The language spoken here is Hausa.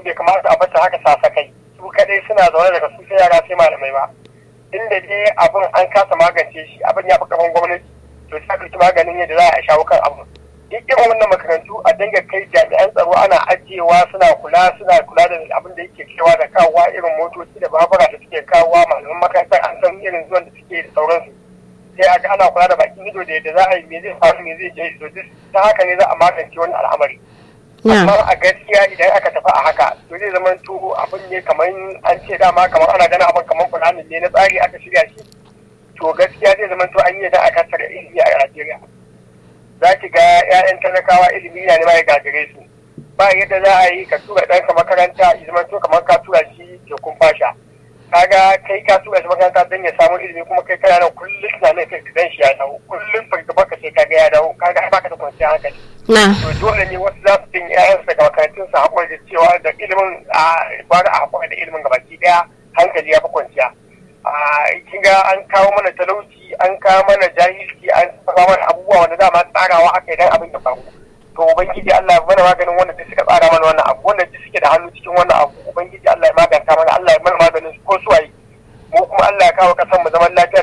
bai kamata a bata haka sasakai su kadai suna zaune daga su sai yara sai malamai ba inda dai abin an kasa magance shi abin ya fi kaman gwamnati to sai ɗauki maganin yadda za a shawo kan abu duk irin wannan makarantu a dinga kai jami'an tsaro ana ajiyewa suna kula suna kula da abin da yake kewa da kawowa irin motoci da babura da suke kawowa malaman makarantar an san irin zuwan da suke da sauransu sai a ga ana kula da bakin ido da yadda za a yi me zai faru me zai je to ta haka ne za a magance wannan al'amari amma a gaskiya idan aka tafi a haka to zai zama to abin ne kamar an ce dama kamar ana ganin abin kamar kulanin ne na tsari aka shirya shi to gaskiya zai zama to an yi da aka tare ilimi a Najeriya za ki ga 'ya'yan talakawa ilimi na ne ma ya gagare su ba yadda za a yi ka tura ɗanka makaranta ya zama to kamar ka tura shi tekun fasha kaga kai ka tura shi makaranta don ya samu ilimi kuma kai kana nan kullum tunanin kai dan shi ya dawo kullum fargaba ka sai kaga ya dawo kaga ba ka da kwanciyar hankali to dole ne wasu za su jin ƴaƴansu daga makarantun su haƙuri da cewa da ilimin a gwara a haƙuri da ilimin gabaki ɗaya hankali ya fi kwanciya kin ga an kawo mana talauci an kawo mana jahilci an kawo mana abubuwa wanda dama tsarawa aka yi dan abin ya faru to ubangiji Allah ya mana maganin wanda duk suka tsara mana wannan abu wanda duk suke da hannu cikin wannan abu ubangiji Allah ya maganta mana Allah ya mana maganin ko suwaye mu kuma Allah ya kawo kasan mu zaman lafiya